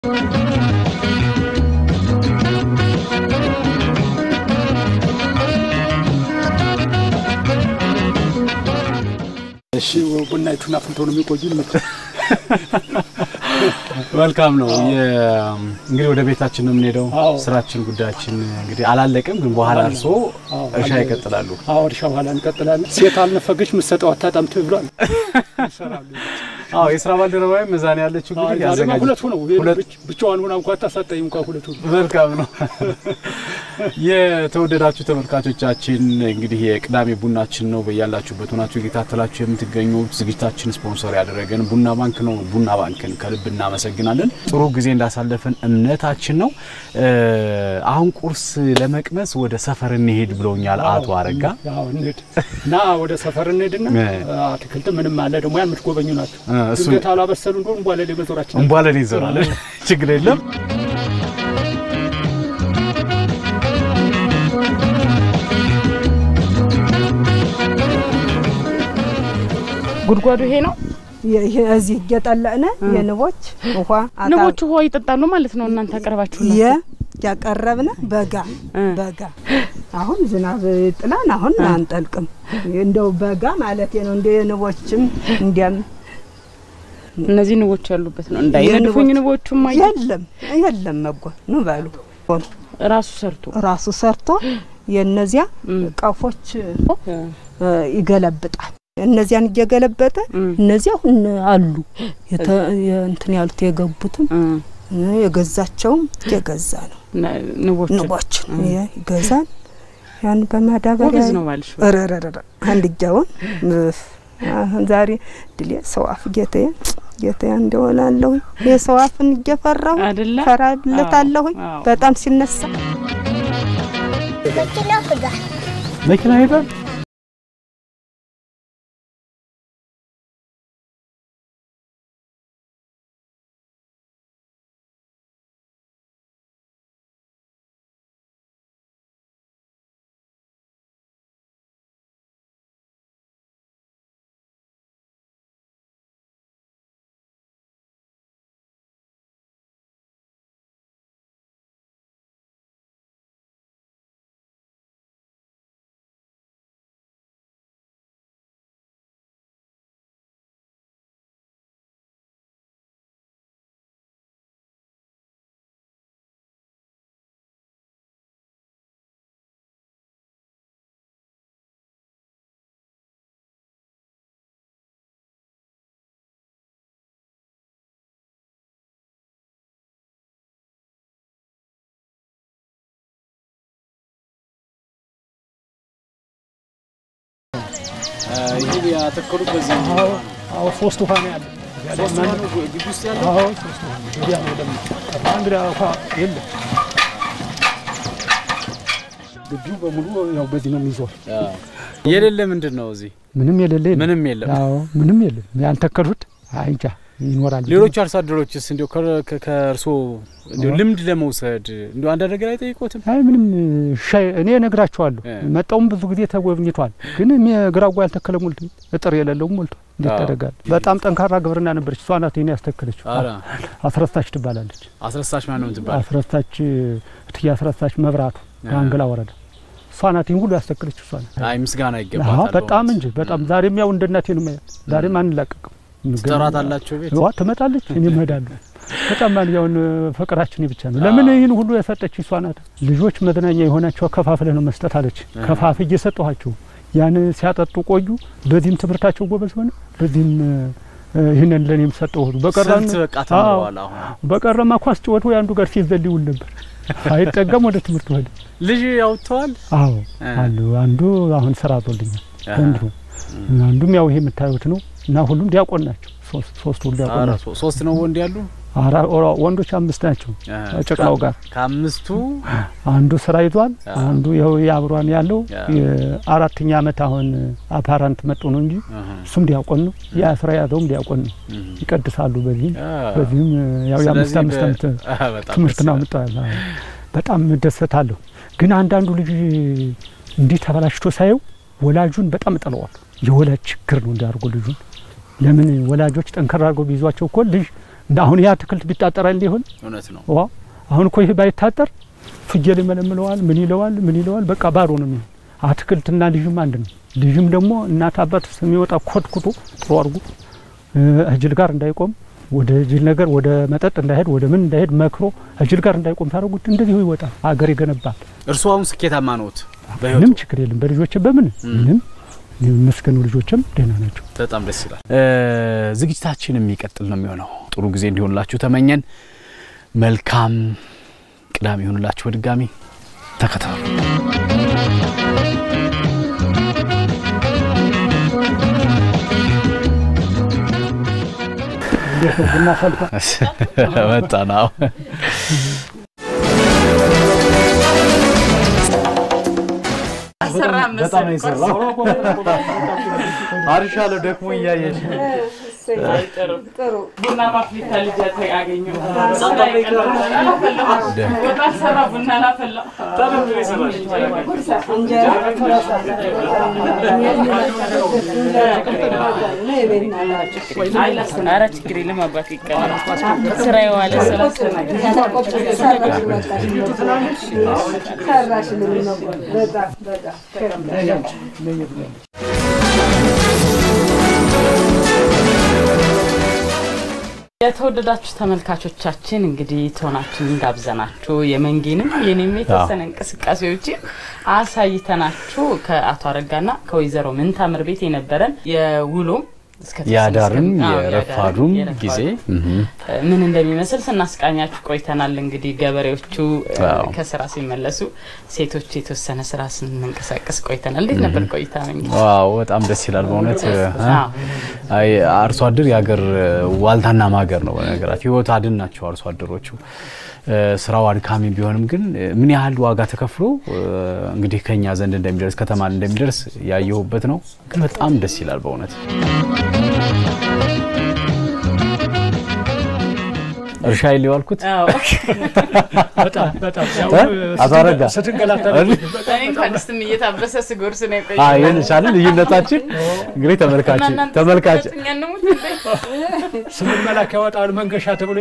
እሺ ቡናችሁን አፍልቶ ነው የሚቆዩን። መልካም ነው። እንግዲህ ወደ ቤታችን ነው የምንሄደው። አዎ። ስራችን ጉዳያችን እንግዲህ አላለቅም፣ ግን በኋላ እርሶ አዎ፣ እርሻ አለ። ይቀጥላሉ። አዎ እርሻ በኋላ እንቀጥላለን። ሴት አልነፈገች ምሰጠው አታጣም ብሏል። ይሰራሉ። አዎ የስራ ባልደረባዬም እዛ ነው ያለችው። አዎ፣ እንግዲህ ዛሬማ ያዘጋጅ ሁለቱ ነው ሁለት ብቻ- ብቻዋን ሆና እንኳ ታሳጠኝ እንኳ ሁለቱ ነው። መልካም ነው። የተወደዳችሁ ተመልካቾቻችን እንግዲህ የቅዳሜ ቡናችን ነው። በያላችሁበት ሆናችሁ እየታተላችሁ የምትገኙት ዝግጅታችን ስፖንሰር ያደረገን ቡና ባንክ ነው። ቡና ባንክን ከልብ እናመሰግናለን። ጥሩ ጊዜ እንዳሳለፍን እምነታችን ነው። እ አሁን ቁርስ ለመቅመስ ወደ ሰፈር እንሄድ ብለውኛል አቶ አረጋ። አዎ እንሂድ እና ወደ ሰፈር እንሂድና እ። አትክልት ምንም አለ ደግሞ ያን የምትጎበኙ ናቸው። እ እሱ ድንገት አላበሰሉ እንደሆን በኋላ ላይ መዞራችን እንቧለን ይዘራለን። ችግር የለም። ጉድጓዱ ይሄ ነው። ይሄ እዚህ እየጠለቅነ የንቦች ውሃ አታ- ንቦቹ ውሃ ይጠጣሉ ማለት ነው። እናንተ አቀርባችሁ የ ያቀረብነ በጋ እ። በጋ አሁን ዝናብ ጥላን አሁን አንጠልቅም። እንደው በጋ ማለት ነው። እንደ የንቦችም እንዲያም እነዚህ ንቦች ያሉበት ነው። እንዳይነድፉኝ የንቦች- ንቦቹም አይ የለም የለም መጎ ኑ በሉ ራሱ ሰርቶ ራሱ ሰርቶ የእነዚያ እም። ቀፎች እ፣ እ፣ ይገለብጣል። እነዚያን እየገለበጠ እም፣ እነዚያ አሁን አሉ የተ- የእንትን ያሉት የገቡትም እ፣ እ፣ የገዛቸውም እየገዛ ነው ነ- ንቦቹ ንቦችን ይ- ይገዛል። ያን በማዳበሪያ ጎበዝ ነው ባልሽ። ረረረረ አንድ እጃውን እፍ፣ አሁን ዛሬ ድሌ ሰው አፍ ጌታዬ ጌታዬ እንደሆላለሁ የሰው አፍን እየፈራሁ አይደለ? ፈራለታለሁኝ አዎ፣ አዎ። በጣም ሲነሳ መኪና ሄዷል። ይህ ያተከሉት በዚህ አዎ አዎ ሶስት ውሃ ነው ያለ ሶስት ነው ግቢ ውስጥ ያለው አዎ ሶስት ውሃ ነው። ወዲያ ነው ደግሞ ቀራ እንግዲህ ውሃ የለም። ግቢው በሙሉ ያው በዚህ ነው የሚዞር። የሌለ ምንድን ነው እዚህ ምንም የሌለ የለም። ምንም የለም። አዎ ምንም የለም። ያልተከሉት አይንጃ ይኖራል። ሌሎች አርሶ አደሮችስ እንዲያው ከ- ከ- ከእርስዎ እንዲያው ልምድ ለመውሰድ እንዲያው አንዳንድ ነገር አይጠይቆትም? አይ ምንም ሻይ እኔ እነግራቸዋለሁ። እ። መጣውም ብዙ ጊዜ ተጎብኝቷል። ግን ግራጓ ያልተከለ ሞልቶ እጥር የሌለውም ሞልቶ እንዴት አዎ። ታደርጋለህ? በጣም ጠንካራ ግብርና ነበረች። እሷ ናት ይሄን ያስተከለችው። ኧረ አስረስታች ትባላለች። አስረሳሽ ማን ነው የምትባል? አስረስታች እትዬ አስረስታች መብራቱ አንገላ ወረዳ እሷ ናት ይህን ሁሉ ያስተከለችው እሷ ናት። አይ ምስጋና አዎ ይገባታል። በጣም በእውነት። እንጂ በጣም ዛሬም ያው እንደ እናቴ ነው የማያት። ዛሬም አንላቀቅም። ትጠራት አላቸው ቤት ዋ ትመጣለች፣ እኔም እሄዳለሁ። በጣም ማንኛውን ፍቅራችን ብቻ ነው። ለምን ይህን ሁሉ የሰጠች እሷ ናት። ልጆች መዝናኛ የሆናቸው ከፋፍለህ ነው መስጠት አለች። ከፋፍ እየሰጠኋቸው ያን ሲያጠጡ ቆዩ። በዚህም ትምህርታቸው ጎበዝ ሆነ፣ በዚህም እ፣ ይህንን ለእኔም ሰጠሁ። በቀረን ስንት በቃ ተምረዋል። አሁን በቀረማ ኳስ ጨወቱ የአንዱ ጋር ሲዘል ይውል ነበር። አይጠገም ወደ ትምህርት ሄደ። ልጅ ያውጥተዋል። አዎ እ። አሉ። አንዱ አሁን ስራ አዞልኛል አሃ። ወንድ ነው። አንዱም ያው ይሄ የምታዩት ነው እና ሁሉም ዲያቆን ናቸው። ሶስት ሶስት ሁሉ ዲያቆን ኧረ ናቸው። ሶ- ሶስት ነው ወንድ ያሉ አራ ኦራ- ወንዶች አምስት ናቸው። እ፣ ጨቅላው ጋር ከአምስቱ አንዱ ስራ ይዟል። አ። አንዱ ይኸው የአብሯን ያለው ያ። የአራተኛ አመት አሁን አፓራንት መጡ ነው እንጂ እህ፣ እሱም ዲያቆን ነው። ያ ስራ ያዘውም ዲያቆን ነው። እህ። ይቀድሳሉ። በዚህም አ፣ በዚህም ያው የአምስት ስለዚህ አምስት በ- አመት አ፣ በጣም ትምህርት ደስ ነው ይላል። አምጥተዋል። አዎ። በጣም እደሰታለሁ። ግን አንዳንዱ ልጅ እንዲህ ተበላሽቶ ሳየው ወላጁን በጣም እጠለዋለሁ። የወላጅ ችግር ነው እንዲያርጎ ልጁን ለምን ወላጆች ጠንከር አድርገው ቢይዟቸው እኮ ልጅ እንደ አሁን ይህ አትክልት ቢታጠራል ሊሆን እውነት ነው። ዋ አሁን እኮ ይህ ባይታጠር ፍየል ይመለምለዋል፣ ምን ይለዋል፣ ምን ይለዋል። በቃ ባዶ ነው የሚሆን። አትክልትና ልጅም አንድ ነው። ልጅም ደግሞ እናት አባት የሚወጣ ኮትኩቶ ጥሩ አድርጎ እጅል ጋር እንዳይቆም ወደ ጅል ነገር ወደ መጠጥ እንዳይሄድ ወደ ምን እንዳይሄድ መክሮ እጅል ጋር እንዳይቆም ታደርጉት እንደዚሁ ይወጣል፣ አገር ይገነባል። እርስዎ አሁን ስኬታማ ነዎት ምንም በህይወቱ? ችግር የለም። በልጆች በምን ምንም የሚመስገኑ ልጆችም ደህና ናቸው። በጣም ደስ ይላል። ዝግጅታችን የሚቀጥል ነው የሚሆነው። ጥሩ ጊዜ እንዲሆንላችሁ ተመኘን። መልካም ቅዳሜ ይሆንላችሁ። በድጋሚ ተከታተሉ። እንዴት ነው ቡና ፈልቷል? መጣ ነው በጣም ነው የሰራው። አሪፍ አለው ደክሞ እያየሽ ቡና ማፍሊታ ልጅ ያገኘው ሰራ ቡና ላፈላ ኧረ ችግር የለም አባቴ ይቀላል ስራ የዋለ ስራ የተወደዳችሁ ተመልካቾቻችን እንግዲህ ትሆናችንን ጋብዘናችሁ የመንጌንም የኔም የተወሰነ እንቅስቃሴዎችን አሳይተናችሁ ከአቶ አረጋና ከወይዘሮ ምንታምር ቤት የነበረን የውሎ እስከ ተወሰነ የአዳርም እስከ- አዎ፣ የረፋዱም የአዳርም ጊዜ የረፋዱም ምን እንደሚመስል ስናስቃኛችሁ ቆይተናል። እንግዲህ ገበሬዎቹ እ፣ አዎ። ከስራ ሲመለሱ ሴቶች የተወሰነ ስራ ስንንቀሳቀስ ቆይተናል። እንዴት ነበር ቆይታ መንጌ? ዋው በጣም ደስ ይላል በእውነት እ፣ አዎ። አይ አርሶ አደር የሀገር ዋልታና ማገር ነው። በነገራቸው ህይወት አድን ናቸው አርሶ አደሮቹ። እ፣ ስራው አድካሚ ቢሆንም ግን እ፣ ምን ያህል ዋጋ ተከፍሎ እ፣ እንግዲህ ከኛ ዘንድ እንደሚደርስ ከተማ እንደሚደርስ ያየሁበት ነው። ግን በጣም ደስ ይላል በእውነት እርሻ ይል የዋልኩት አዎ። በጣም በጣም ያው እ? አቶ አረጋ ስትንገላታ እኔ እንኳን ስትም እየታበሰ ስጎርስ ነው የቆየው። አይ ይህን ቻለ ልዩነታችን እንግዲህ ተመልካች እና እናንተ ተመልካች ስትመጡኝ እንሙት እንዴ? ስምን መላክ ያወጣል መንገሻ ተብሎ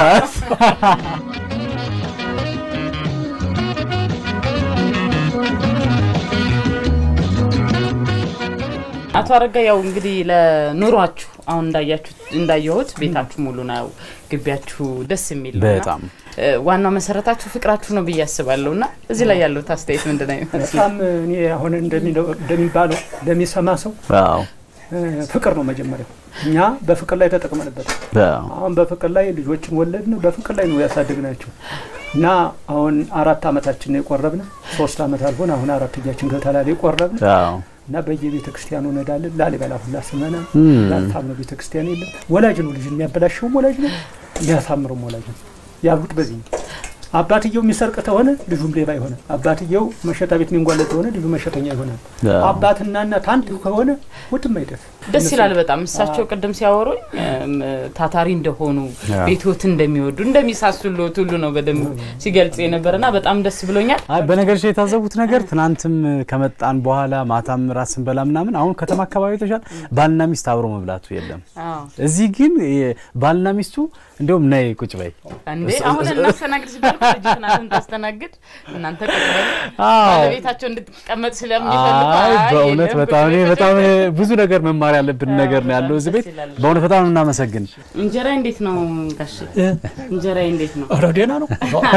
አቶ አረጋ ያው እንግዲህ ለኑሯችሁ አሁን እንዳያችሁት እንዳየሁት ቤታችሁ ሙሉ ነው፣ ግቢያችሁ ደስ የሚል ነው። በጣም እ፣ ዋናው መሰረታችሁ ፍቅራችሁ ነው ብዬ አስባለሁ። እና እዚህ ላይ ያለው አስተያየት ምንድን ነው ይመስል? በጣም እኔ አሁን እንደሚለው እንደሚባለው ለሚሰማ ሰው አዎ እ፣ ፍቅር ነው መጀመሪያው። እኛ በፍቅር ላይ ተጠቅመንበት አዎ አሁን በፍቅር ላይ ልጆችን ወለድን፣ በፍቅር ላይ ነው ያሳደግናቸው እና አሁን አራት አመታችን ነው የቆረብን። ሶስት አመት አልፎን አሁን አራተኛችን ገብተናል የቆረብን አዎ እና በየቤተ ክርስቲያኑ እንሄዳለን። ላሊበላ ሁላ ስመና እም። ላልታምነው ቤተ ክርስቲያን የለም። ወላጅ ነው ልጅ የሚያበላሸውም ወላጅ ነው የሚያሳምረውም ወላጅ ነው። ያሉት በዚህ ነው። አባትየው የሚሰርቅ ከሆነ ልጁም ሌባ ይሆናል። አባትየው መሸታ ቤት የሚንጓለል ከሆነ ልጁ መሸተኛ ይሆናል። አዎ። አባትና እናት አንድ ከሆነ ውድም አይደርስ። ደስ ይላል በጣም እሳቸው ቅድም ሲያወሩኝ እም፣ ታታሪ እንደሆኑ አዎ። ቤትዎት እንደሚወዱ እንደሚሳሱልዎት ሁሉ ነው በደንብ ሲገልጽ የነበረና በጣም ደስ ብሎኛል። አይ በነገርሽ የታዘቡት ነገር ትናንትም ከመጣን በኋላ ማታም ራት ስንበላ ምናምን አሁን ከተማ አካባቢ ተሻል ባልና ሚስት አብሮ መብላቱ የለም። አዎ እዚህ ግን የ- ባልና ሚስቱ እንዲሁም ነይ ቁጭ በይ እንዴ አሁን እናስተናግድ ሲባል እኮ ልጅ ትናንትን ታስተናግድ እናንተ ቁጭ በሉ አዎ። ባለቤታቸው እንድትቀመጥ ስለሚፈልጉ አይ አይ በእውነት የለም፣ በጣም እኔ ቁጭ በሉ። በጣም ብዙ ነገር መማር ያለብን ነገር ነው ያለው እዚህ ቤት። ደስ ይላል። በእውነት በጣም እናመሰግን። እንጀራ እንዴት ነው ጋሽ? እንጀራ እንዴት ነው? ኧረ ደህና ነው።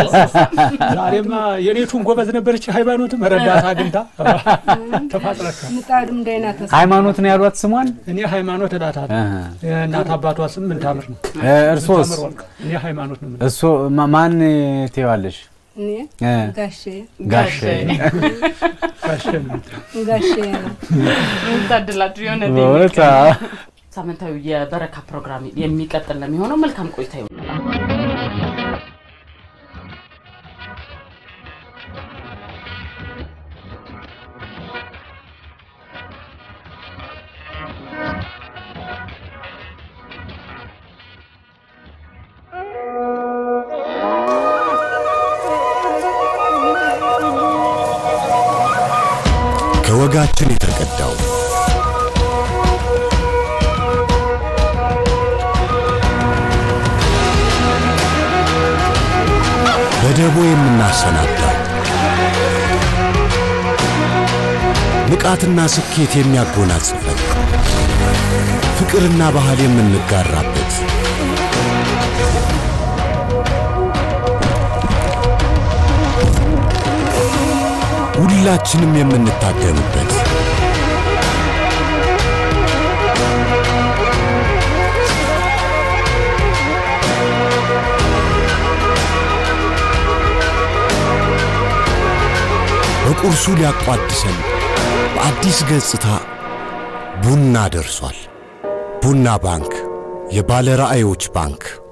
ዛሬማ የኔቱን ጎበዝ ነበረች። ሃይማኖትም ረዳት አግኝታ ተፋጥረካል። ምጣዱም ደህና ተስ ሃይማኖት ነው ያሏት ስሟን። እኔ ሃይማኖት እላታለሁ። እህ። እናት አባቷ ስም ምን ታምር ነው? እ፣ እርሶስ ታምር ወርቅ። እኔ ሃይማኖት ነው። እሱ ማ- ማን ትይዋለሽ? እኔ እ፣ ጋሼ ጋሼ ጋሸን ጋሼ ነው። ታድላችሁ የሆነ በእውነት አዎ። ሳምንታዊ የበረካ ፕሮግራም የሚቀጥል ነው የሚሆነው። መልካም ቆይታ ይሆናል። ከወጋችን የተቀዳው በደቦ የምናሰናዳው ንቃትና ስኬት የሚያጎናጽፈን ፍቅርና ባህል የምንጋራበት ሁላችንም የምንታደምበት በቁርሱ ሊያቋድሰን በአዲስ ገጽታ ቡና ደርሷል። ቡና ባንክ፣ የባለ ራዕዮች ባንክ